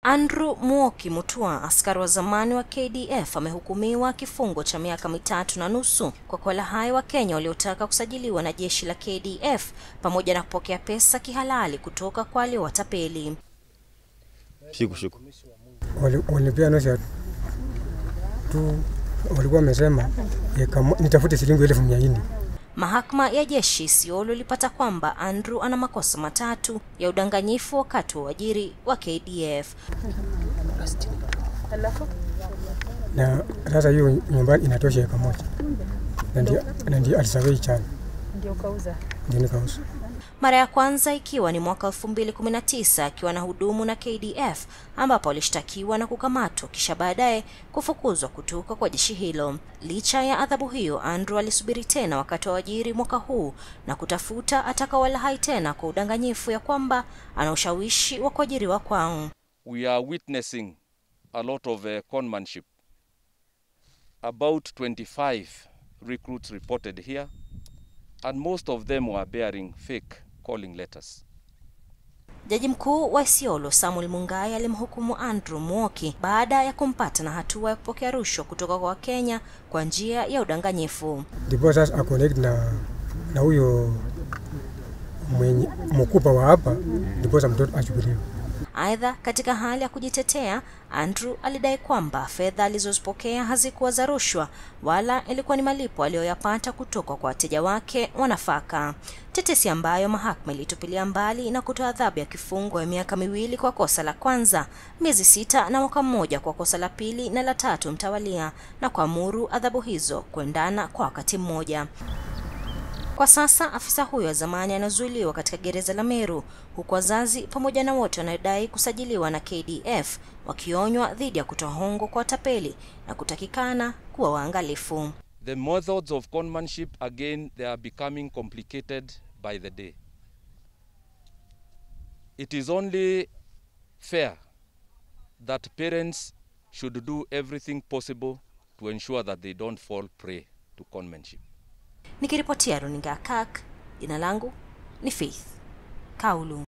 Andrew Mwoki Mutua, askari wa zamani wa KDF, amehukumiwa kifungo cha miaka mitatu na nusu kwa kuwalaghai Wakenya waliotaka kusajiliwa na jeshi la KDF pamoja na kupokea pesa kihalali kutoka kwa waliowatapeli. Shiku shiku. Walipea nusu ya tu, walikuwa wamesema nitafute shilingi elfu mia nne. Mahakama ya jeshi Isiolo ilipata kwamba Andrew ana makosa matatu ya udanganyifu wakati wa uajiri wa KDF. Na sasa hiyo nyumbani inatosha eka moja, na ndio alisawei chana, ndio kauza. ndio nikauza. Mara ya kwanza ikiwa ni mwaka 2019 akiwa na hudumu na KDF ambapo alishtakiwa na kukamatwa kisha baadaye kufukuzwa kutoka kwa jeshi hilo. Licha ya adhabu hiyo, Andrew alisubiri tena wakati wa ajiri mwaka huu na kutafuta atakawalahai tena kwa udanganyifu ya kwamba ana ushawishi wa kuajiriwa kwao. we are witnessing a lot of uh, conmanship. About 25 recruits reported here, and most of them were bearing fake calling letters. Jaji mkuu wa Isiolo Samuel Mungai alimhukumu Andrew Mwoki baada ya kumpata na hatua ya kupokea rushwa kutoka kwa Wakenya kwa njia ya udanganyifu. Ndipo sasa aconnect na na huyo mwenye mkupa wa hapa, ndipo sasa mtoto achukuliwe. Aidha, katika hali ya kujitetea, Andrew alidai kwamba fedha alizozipokea hazikuwa za rushwa wala ilikuwa ni malipo aliyoyapata kutoka kwa wateja wake wa nafaka, tetesi ambayo mahakama ilitupilia mbali na kutoa adhabu ya kifungo ya miaka miwili kwa kosa la kwanza, miezi sita na mwaka mmoja kwa kosa la pili na la tatu mtawalia, na kuamuru adhabu hizo kuendana kwa wakati mmoja. Kwa sasa afisa huyo wa zamani anazuiliwa katika gereza la Meru, huku wazazi pamoja na wote wanaodai kusajiliwa na KDF wakionywa dhidi ya kutoa hongo kwa watapeli na kutakikana kuwa waangalifu. The methods of conmanship, again, they are becoming complicated by the day. It is only fair that parents should do everything possible to ensure that they don't fall prey to conmanship. Nikiripotia runinga ya KAK, jina langu ni Faith Kaulu.